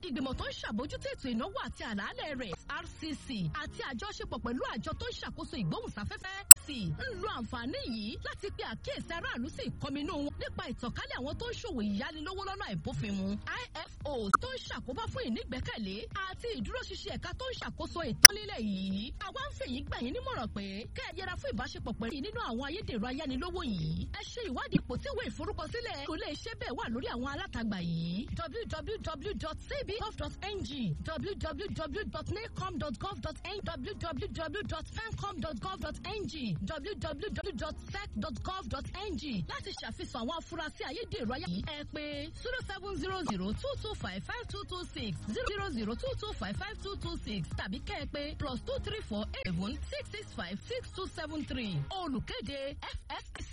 ìgbìmọ̀ tó ń ṣàbójútó ètò ìnáwó àti àlàálẹ̀ rẹ̀ rcc àti àjọṣepọ̀ pẹ̀lú àjọ tó ń ṣàkóso ìgbóhùnsáfẹ́fẹ́ sì ń lo àǹfààní yìí láti pe àkíyèsí aráàlú sí ìkọminú wọn nípa ìtànkálẹ̀ àwọn tó ń ṣòwò ìyánilówó lọ́nà àìbófinmu ifo tó ń ṣàkóbá fún ìnígbẹ́kẹ̀lé àti ìdúróṣinṣin ẹ̀ka tó ń ṣàkóso ètò nílẹ̀ yìí àwa ń fèyí gbà yín nímọ̀ràn pé kẹ́ ẹ yẹra fún ìbáṣepọ̀ pẹ̀lú nínú àwọn ayédèrú ayánilówó yìí ẹ ṣe ìwádìí ipò tí ìwé ìforúkọsílẹ̀ kò lè ṣe bẹ́ẹ̀ wà lórí àwọn alátagbà yìí www.cbf.ng www.nacom.gov.ng www.fancom.gov.ng www.sec.gov.ng láti ṣàfihàn àwọn afurasí ayédèrú ayé yìí ẹ pé zero seven zero zero two two five five two two six zero zero two two five five two two six tàbí kẹ́ ẹ pé plus two three four eight seven six six five six two seven three olùkéde FFC.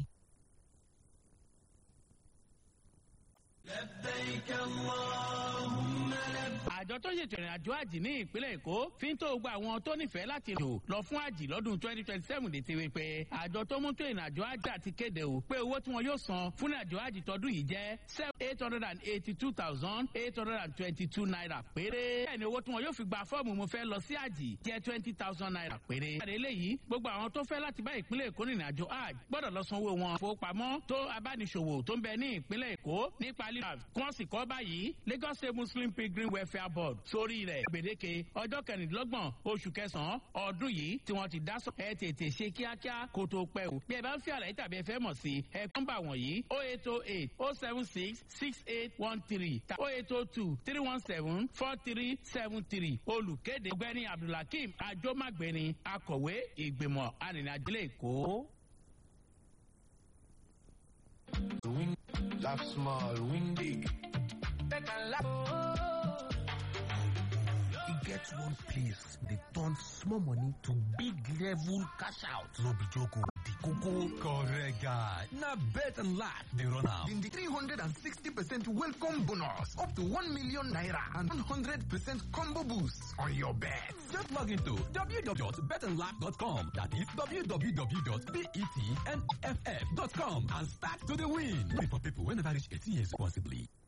àjọ tó ṣètò ìrìn àjò àjì ní ìpínlẹ̀ èkó fi ń tó gba àwọn tó nífẹ̀ẹ́ láti lò lọ fún àjì lọ́dún twenty twenty seven létí wípé àjọ tó mú tó ìrìn àjò àjì àti kéde o pé owó tí wọn yóò san fún ìrìn àjò àjì tọdún yìí jẹ́ seven eight hundred and eighty two thousand eight hundred and twenty two naira péré bẹ́ẹ̀ ni owó tí wọn yóò fi gba fọ́ọ̀mù mo fẹ́ lọ sí àjì jẹ́ twenty thousand naira péré. ìpàdé eléyìí gbogbo àwọn tó fẹ́ láti bá ìpínlẹ̀ èkó rìnrìn àjò àjì gbọ́dọ̀ lọ sanwó wọn fowópamọ́ tó abániṣòwò tó ń bẹ ní ìpínlẹ̀ èkó nípa lílà kí wọ́n sì kọ́ báyìí Lagos State Muslim Pilgrim Welfare Board sórí rẹ̀ gbèdéke ọjọ́ kẹrìndínlọ́gbọ̀n oṣù kẹsàn-án ọdún yìí tí wọ́n ti dá sọ. ẹ tètè ṣe kíákíá kó tó pẹ́ o. bí ẹ bá ń fi àlàyé tàbí ẹ fẹ́ mọ̀ sí ẹ nọ́mbà wọ̀nyí o eight o eight o seven six six eight one three o eight o two three one seven four three seven three olùkéde ọ̀gbẹ́ni Abdulhakeem ajomagbeni akọ̀wé ìgbìmọ̀ arìnrìnàjò Èkó. Win, laugh small, win big. Better laugh. e get one place dey turn small money to big level cash out no be joke o the koko correct guy na bet and laugh dey run am. in the 360% welcome bonus up to 1 million naira and 100% combo boost on your bet. just log into www.betandlaugh.com that is www.betnff.com and start to dey win. Only for people wey never reach 18 years responsibly.